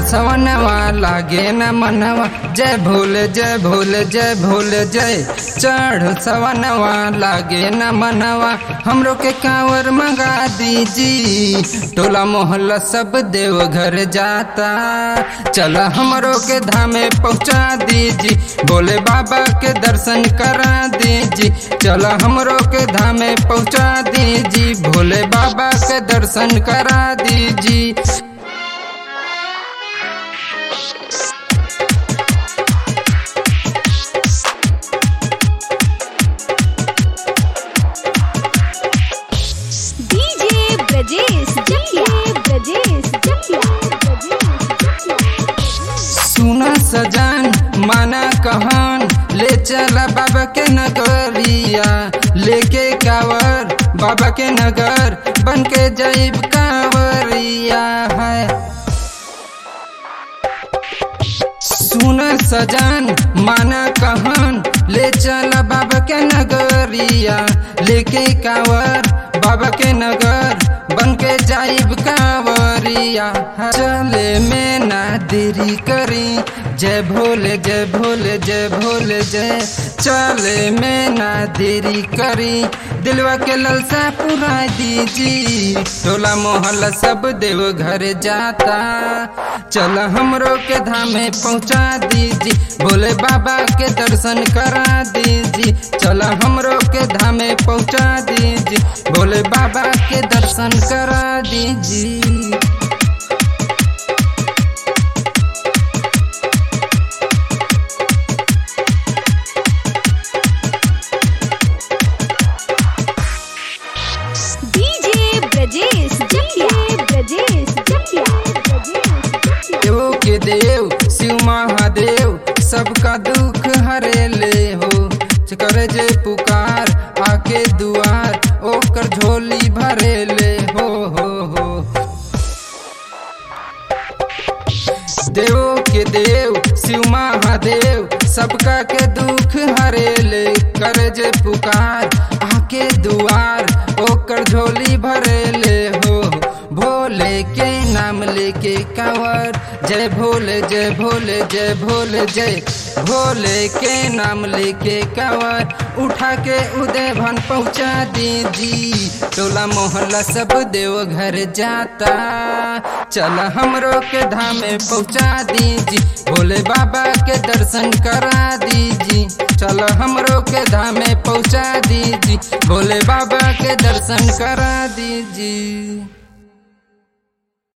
सवनवा लागे न मनवा जय भोले जय भोले जय भोले जय चढ़ सवनवा लागे न मनवा हमरो के कांवर मंगा दीजी टोला मोहल्ला सब देव घर जाता चल हमरो के धामे पहुँचा दीजी भोले बाबा के दर्शन करा दीजी चल हमरो के धामे पहुँचा दीजी भोले बाबा के दर्शन करा दीजी डीजे ब्रजेश जकिया ब्रजेश जकिया सुना सजान माना कहन ले चला बाबा के नगरिया लेके कावर बाबा के नगर बन के जैब कांवरिया है सुन सजान माना कहन ले चला बाबा के नगरिया लेके कावर बाबा के नगर बन के जाइब कांवरिया चले में ना देरी करी जय भोले जय भोले जय भोले जय चले में ना देरी करी दिलवा के ललसा पूरा दीजी टोला मोहल्ला सब देव घर जाता चल हमरो के धामे पहुँचा दीजी भोले बाबा के दर्शन करा दीजी चल हमरो के धामे पहुँचा दीजी भोले बाबा के दर्शन करा दीजी डीजे ब्रजेश जकिया ब्रजेश जकिया देव के देव शिव महादेव सबका दुख हरे ले हो करे जे पुकार आके दुआर ओकर झोली भरे ले हो हो हो देव के देव शिव महादेव सबका के दुख हरे ले करे जे पुकार आके दुआर ओकर झोली भरे ले हो भोले के नाम लेके कांवर जय भोले जय भोले जय भोले जय भोले के नाम लेके कांवर उठा के उदय भन पहुँचा दीजी टोला मोहल्ला सब देव घर जाता चल हमरो के धामे पहुँचा दीजी भोले बाबा के दर्शन करा दीजी चल हमरो के धामे पहुँचा दीजी भोले बाबा के दर्शन करा दीजी